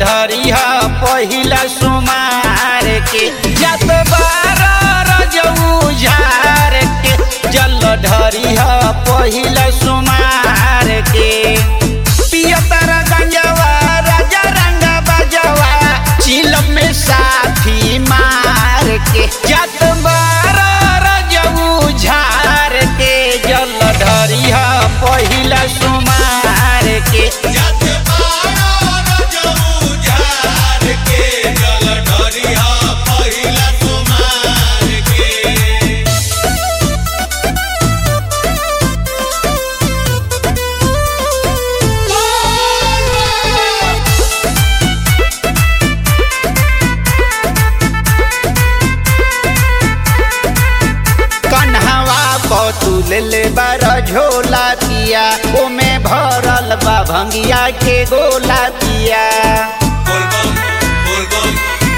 ढरी ह पहिला सुमार के जत बार रजऊ झार के जल ढरी ह पहिला सुमार के पियतर गंजवा राजा रंग बजवा चिलम में साथी मार के जत बार रजऊ झार के जल ढरी ह पहिला सुमार के जत बारो रजऊ झार के जल ढरिया पहिला सुमार के कन्हवा बतुल ले बार झोला पिया ओमे भरल बा भंगिया के गोला पिया बोलबम बोलबम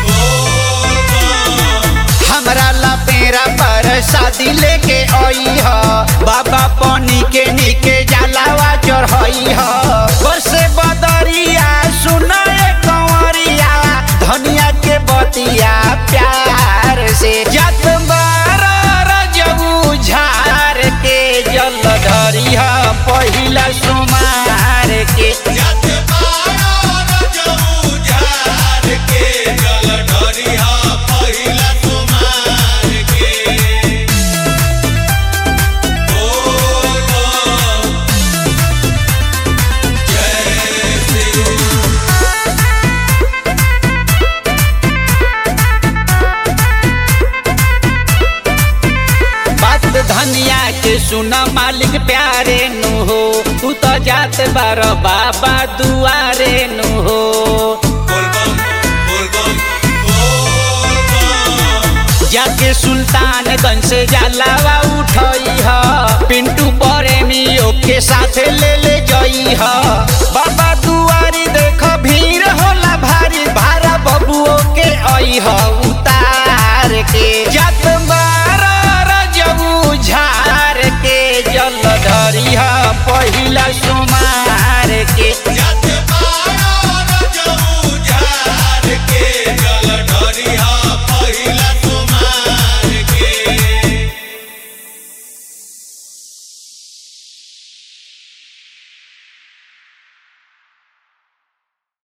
बोलबम हमरा ला पेरा पर शादी लेके आई ह बाबा पानी के नीके जलावा चढ़ाई ह बरसे बदरिया सुनाए कंवरिया धनिया के बतिया प्यार से जत बार रजऊ झार के जल ढरी ह पहिला सुमार के जत बारो रजऊ झार के जल ढरिया पहिला सुमार के बोलबम जय श्री बात धनिया के सुना मालिक प्यारे नु हो तू तो जात बार बाबा दुआरे नु हो बोलबम बोलबम बोलबम जाके सुल्तानगंज से जलावा उठई ह पिंटू प्रेमियों के साथ ले ले जई ह बाबा दुआरी देख भीड़ होला